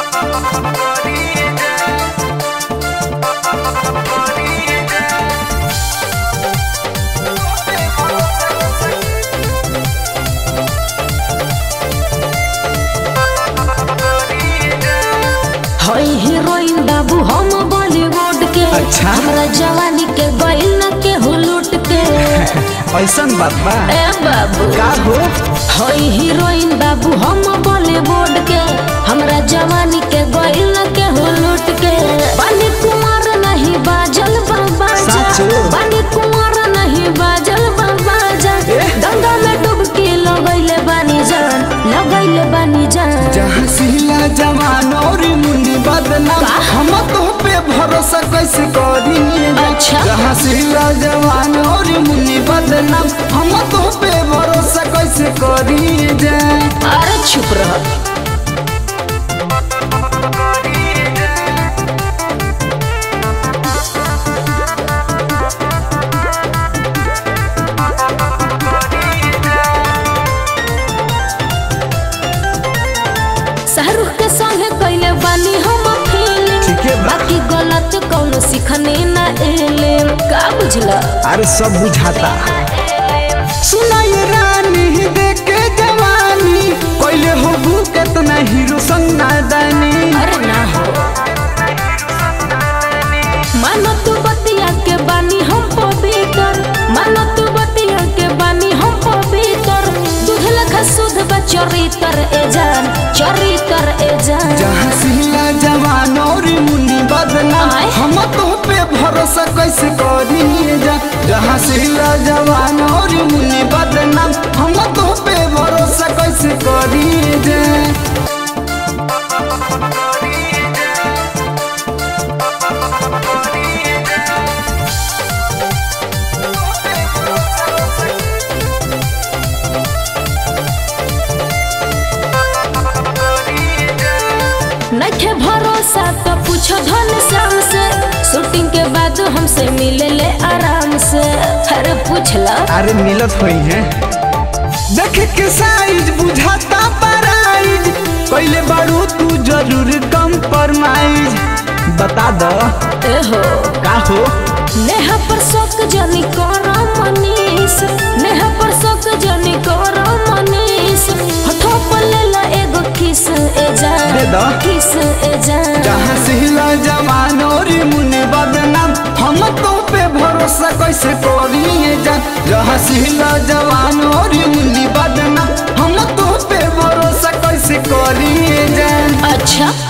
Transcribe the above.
हई हीरोइन बाबू हम बॉलीवुड के अच्छा। हमरा जवानी के गइल न के हुलूट के ऐसन बात बा ए बाबू का हो हई हीरोइन बाबू हम बॉलीवुड के हमरा जवानी के गइल न के हुलूट के बानी कुमार नहीं बाजल बाबा साचो? बानी कुमार नहीं बाजल बाबा एह। गंगा में डुबकी लगैले बानी जान लगैले बानी जान जहाँ सिला जवान और मुंडी बदनाम का? हम तो पे भरोसा कैसे करी अच्छा। जहाँ सिला जवान और मुंडी बदनाम हम तो पे भरोसा कैसे करी जाए अरे चुप रह शाहरुख के संगे कैले बानी हम फिल्म ठीके बा। बाकी गलत कौनो सीखने ना एले का बुझला अरे सब बुझाता सुनाई रानी देखे जवानी कोइले हो भू केतना हीरो संग नादानी अरे ना हो मानो तू बतिया के बानी हम पवित्र मानो तू बतिया के बानी हम पवित्र दूध लखा शुद्ध बा चरित्र ए जान चरित्र ए जान जहाँ सिला जवान और मुन्नी बदनाम आय। हम तो पे भरोसा कैसे करी जा जहाँ सिला जवान और मुन्नी बदनाम हम तो पे भरोसा कैसे करी जा नखे भरोसा तो पूछो धन श्याम से शूटिंग के बाद हमसे मिले ले आराम से अरे पूछला अरे मिलत हुई है देख के साइज बुझाता प्राइज पहले बारू तू जरूर कम परमाइज बता दो ए हो का हो नेहा पर शौक जनी करो मनीष नेहा पर शौक जनी करो मनीष हथो पर ले ला एगो किस ए जान दे दो। किस ए जान जहाँ सिला जवान और मुन्नी बदनाम हम तो पे भरोसा कैसे करिए जा जहाँ सिला जवान और मुन्नी बदनाम हम तो पे भरोसा कैसे करिए जा अच्छा